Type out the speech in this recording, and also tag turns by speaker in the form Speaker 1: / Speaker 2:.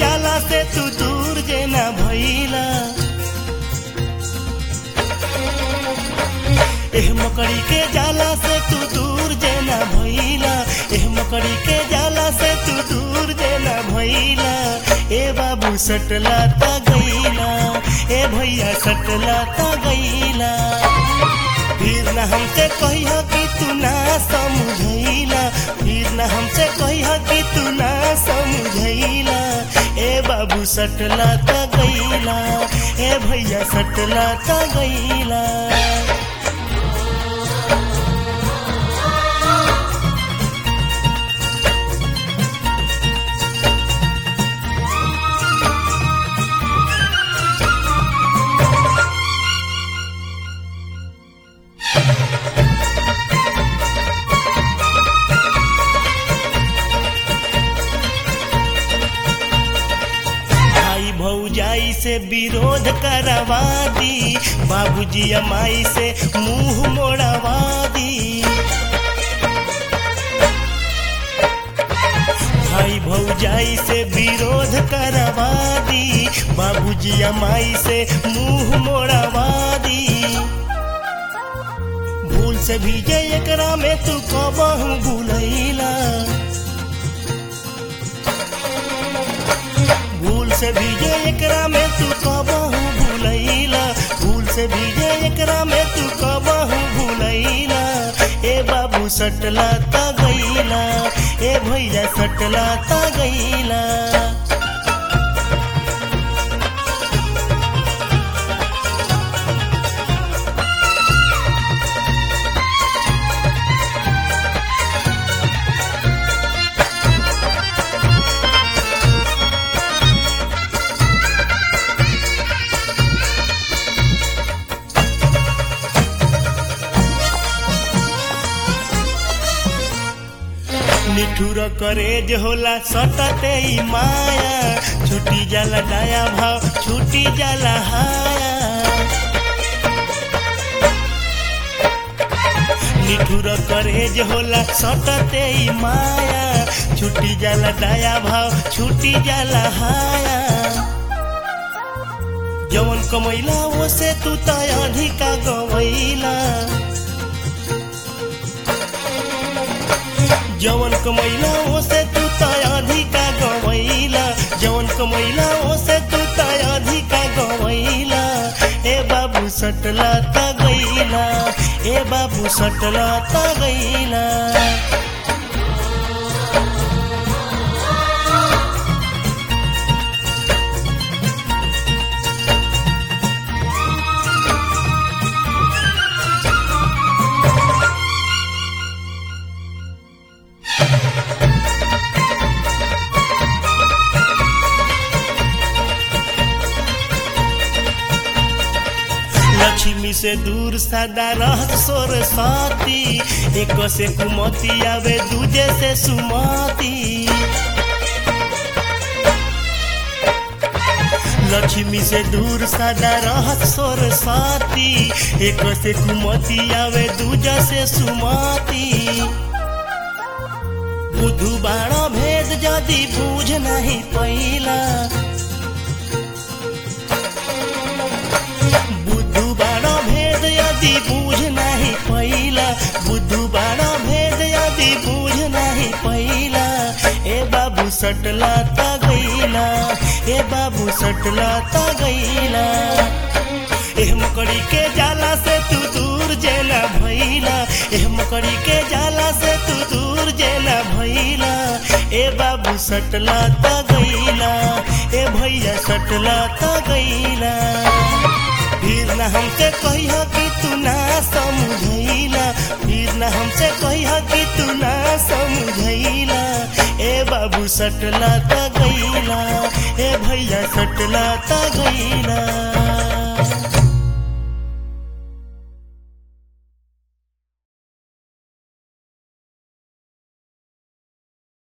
Speaker 1: जाला से तू दूर जेना भइला एह मकड़ी के जाला से तू दूर जेना भइला एह मकड़ी के जाला से तू दूर जेना भइला ए बाबू सटला ता गइला ए भैया सटला ता गइला फिर न हमसे कहिया कि तू ना समझैला फिर न हमसे कहिया कि तू ना समझैला ए बाबू सटला ता गइला ए भैया सटला ता गइला भाई भौजाई से विरोध करवा दी बाबूजी अमाई से मुंह मोड़वा दी भाई भौजाई से विरोध करवा दी बाबूजी अमाई से मुंह मोड़वा दी भूल से भी जे एकरा में तू कबहू भूलैला भूल से भीजे एकरा में तू कबहू भूलैला भूल से भीजे एकरा में तू कबहू भूलैला ए बाबू सटला ता गईला ए भैया सटला ता गईला निठुर करेज होला सटते ई माया छुटी जाला डाया भाव छुटी जाला हाया निठुर करेज होला सटते ई माया छुटी जाला डाया भाव छुटी जाला हाया जवन कमैला ओसे तू त अधिका गवैला जवन कमैला ओसे तू त अधिका गवैला जवन कमैला ओसे तू त अधिका गवैला ए बाबू सटला त गईला ए बाबू सटला त गईला लक्ष्मी से दूर सदा रहत सोर साती एक से कुमती आवे दूजे से सुमती लक्ष्मी से दूर सदा रहत सोर साती एक से कुमती आवे दूजा से सुमती बुधु बाणा भेद जदि बूझ नहीं पैला बुद्धू बाणा भेद यदि बूझ नहीं पैला बुद्धू बाणा भेद यदि बूझ नहीं पैला ए बाबू सटला ता गईला ए बाबू सटला ता गईला एह मकड़ी के जाला से तू दूर जेला भइला एह मकड़ी के जाला से तू दूर जेला भइला ए बाबू सटला ता गईला ए भैया सटला ता गईला फिर न हमसे कहिया कि तू ना समझैला फिर न हमसे कहिया कि तू ना समझैला ए बाबू सटला ता गईला ए भैया सटला ता गईला